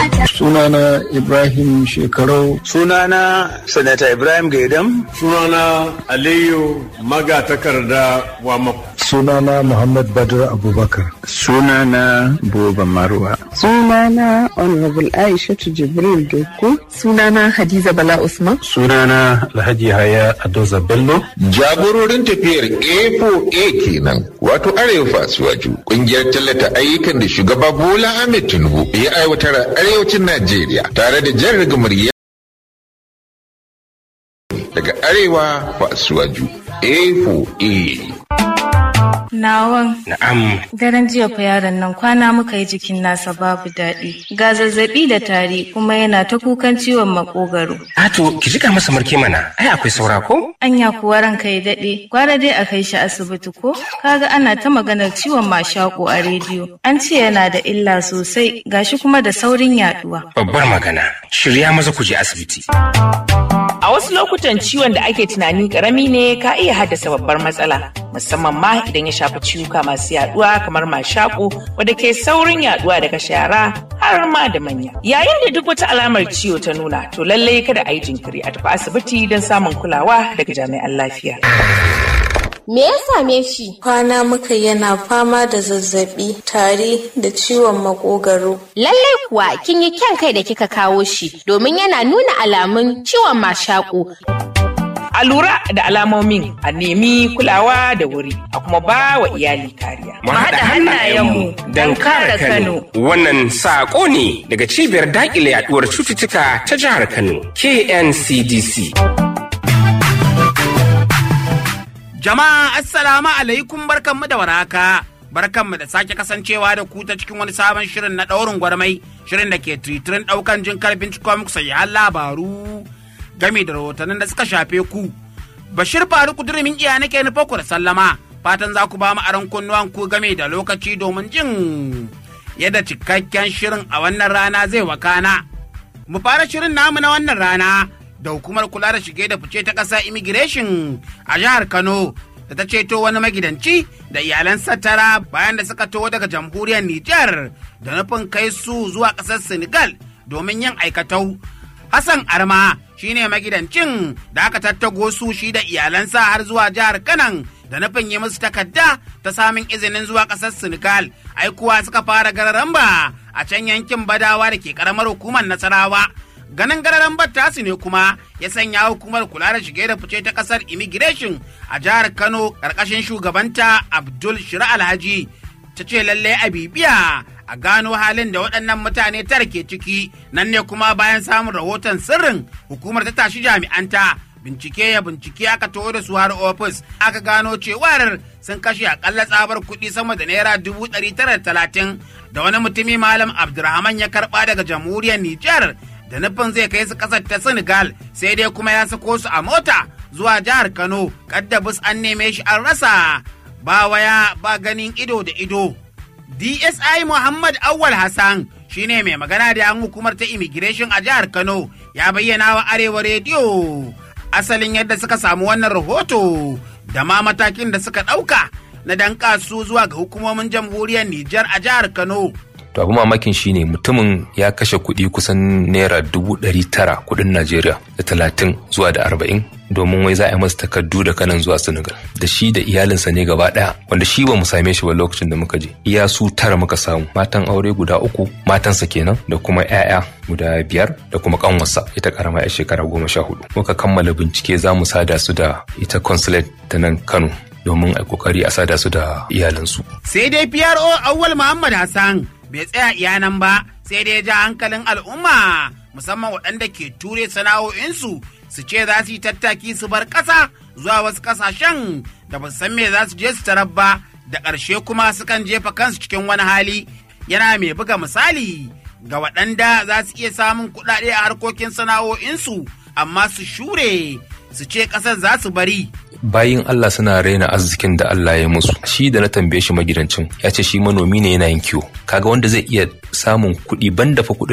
Sunana Ibrahim Shekarau. Sunana Sanata Ibrahim Gaidam. Sunana Aliyu Magatakarda Wamako. Sunana Muhammad Badr Abubakar. Sunana Buba Marwa. Sunana Honorable Aishatu Jibril Doku. Sunana Hadiza Bala Usman. Sunana Alhaji Haya Adoza Bello. Jagororin tafiyar A4A kenan wato Arewa Fasuwaju kungiyar tallata ayyukan da shugaba Bola Ahmed Tinubu ya aiwatar a arewacin Najeriya tare da jan rigamar daga Arewa Fasuwaju A4A. Nawan. Na'am. Daren jiya fa yaron nan kwana muka yi jikin nasa babu daɗi. Ga zazzaɓi da tari kuma yana ta kukan ciwon makogaro. Ato, ki jika masa marke mana, ai akwai saura ko? Anya kuwa ranka ya daɗe, gwara dai a kai shi asibiti ko? Kaga ana ta maganar ciwon mashaƙo a rediyo. An ce yana da illa sosai, gashi kuma da saurin yaɗuwa. Babbar magana, shirya maza ku je asibiti. A wasu lokutan ciwon da ake tunani karami ne ka iya haddasa babbar matsala, musamman ma idan ya shafi ciwuka masu yaduwa kamar mashaƙo wadda ke saurin yaduwa daga shara har ma da manya. Yayin da duk wata alamar ciwo ta nuna, to lallai kada a yi jinkiri a tafi asibiti don samun kulawa daga jami'an lafiya. Me ya same shi? Kwana muka yana fama da zazzabi, tari da ciwon makogaro. Lallai kuwa kin yi kyan kai da kika kawo shi domin yana nuna alamun ciwon mashaƙo. A lura da alamomin a nemi kulawa da wuri a kuma ba wa iyali kariya. Mu haɗa hannayenmu don kare Kano. Wannan saƙo ne daga cibiyar daƙile yaɗuwar cututtuka ta jihar Kano, KNCDC. Jama'a assalamu alaikum barkanmu da waraka. Barkanmu da sake kasancewa da ku ta cikin wani sabon shirin na ɗaurin gwarmai, shirin da ke tritirin ɗaukan jin karfin cikon muku sayi labaru game da rahotannin da suka shafe ku. Bashir Faruku Durmin iya nake nufa ku da sallama, fatan za ku ba mu aron kunnuwan ku game da lokaci domin jin yadda cikakken shirin a wannan rana zai wakana. Mu fara shirin namu na wannan rana da hukumar kula da shige da fice ta ƙasa immigration a jihar Kano da ta ceto wani magidanci da iyalan tara bayan da suka taho daga jamhuriyar Nijar da nufin kai su zuwa ƙasar Senegal domin yin aikatau. Hassan Arma shine magidancin da aka tattago su shi da iyalansa har zuwa jihar Kanan da nufin yi musu takarda ta samun izinin zuwa ƙasar Senegal. Aikuwa suka fara gararamba a can yankin Badawa da ke ƙaramar hukumar Nasarawa. ganin gararan tasu ne kuma ya sanya hukumar kula da shige da fice ta kasar immigration a jihar kano karkashin shugabanta abdul shira alhaji ta ce lallai a bibiya a gano halin da waɗannan mutane tara ke ciki nan ne kuma bayan samun rahoton sirrin hukumar ta tashi jami'anta bincike ya bincike aka taho da su har ofis aka gano cewar sun kashe akalla tsabar kuɗi sama da naira dubu ɗari tara talatin da wani mutumi malam abdulrahman ya karɓa daga jamhuriyar nijar da nufin zai kai su kasar ta Senegal sai dai kuma ya sako su a mota zuwa jihar Kano kadda bus an neme shi an rasa ba waya ba ganin ido da ido. DSI Muhammad Awal Hassan shine mai magana da yan hukumar ta immigration a jihar Kano ya bayyana wa Arewa rediyo asalin yadda suka samu wannan rahoto da ma matakin da suka ɗauka na danka su zuwa ga hukumomin jamhuriyar Nijar a jihar Kano. to abu mamakin shine mutumin ya kashe kuɗi kusan naira dubu ɗari tara kuɗin najeriya da talatin zuwa da arba'in domin wai za a yi masa takardu da kanan zuwa senegal da shi da iyalinsa ne gaba ɗaya wanda shi ba mu same shi ba lokacin da muka je iya su tara muka samu matan aure guda uku matansa kenan da kuma 'ya'ya guda biyar da kuma kanwarsa ita karama ya shekara goma sha hudu muka kammala bincike za mu sada su da ita consulate ta nan kano domin a kokari a sada su da iyalansu sai dai PRO Awwal Muhammad Hassan bai tsaya iyanan ba sai dai ja hankalin al'umma musamman waɗanda ke ture sana'o'insu su ce za su yi tattaki su bar ƙasa zuwa wasu ƙasashen da ba san me za su je su tarar ba da ƙarshe kuma sukan jefa kansu cikin wani hali yana mai buga misali ga waɗanda za su iya samun kuɗaɗe a harkokin sana'o'insu amma su shure su ce ƙasar za su bari bayin Allah suna raina arzikin da Allah ya musu shi da na tambaye shi magidancin ya ce shi manomi ne yana yin kiwo kaga wanda zai iya samun kuɗi banda fa kuɗin